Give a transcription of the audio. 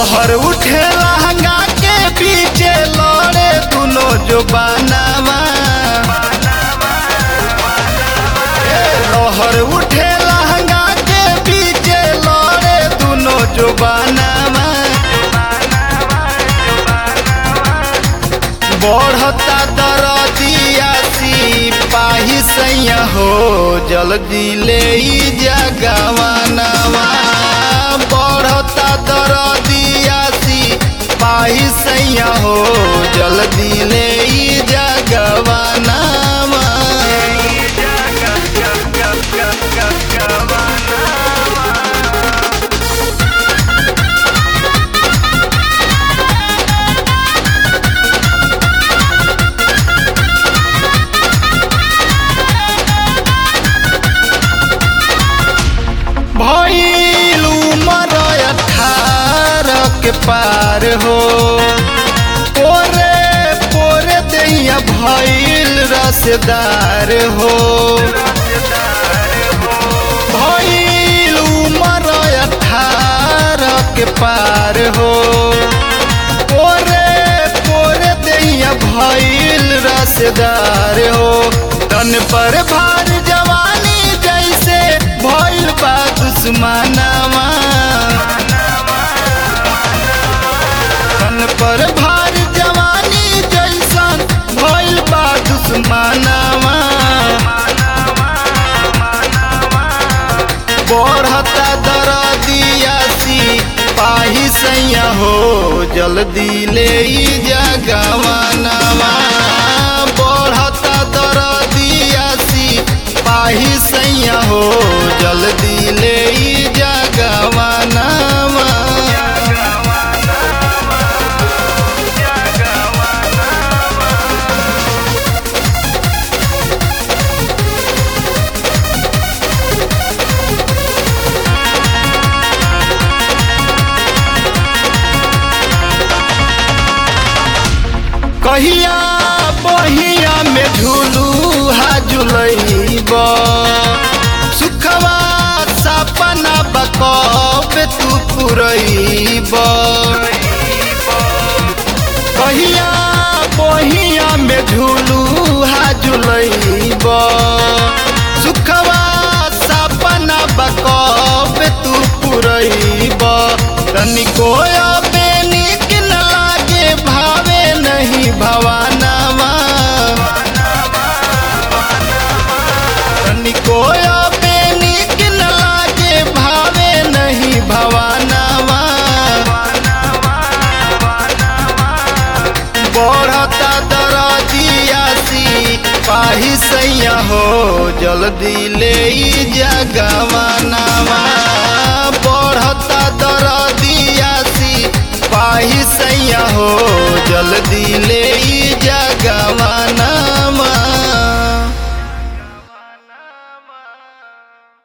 लहर उठे लहंगा के पीछे लड़े दुनो जो बनावा ए, लहर उठे लहंगा के पीछे लड़े दुनो जो बनावा बढ़ता दरदिया पाही सैया हो जल्दी ले ई जगवानवा बढ़ता दरदिया पाही सैया हो जल्दी ले ई जगवानवा भइल उमर अठारह के पार हो पोरे पोरे दैया भइल रसदार हो भइल उमर अठारह के पार हो पोरे पोरे दैया भइल रसदार हो तन पर भार जवानी जैसे भइल बा दुश्मनवा तन पर भार जवानी जैसन भइल बा दुश्मनवा बढ़ता दरदिया पाही सैया हो जल्दी ले ई जगवानवा बढ़ता दरदिया पाही सैया हो जल्दी ले ई जगवानवा कहिया बहिया में झूलू हा झुलैब सुखवा सपना बकब तू पुरैब कहिया बहिया में झूलू हा झुलैब सुखवा सपना बकब तू पुरैब तनिको अबे निक न लागे भावे नहीं भवानवा तनिको अबे निक न लागे भावे नहीं भवानवा बढ़ता दरदिया पाही सैया हो जल्दी ले ई जगवानवा बढ़ता दर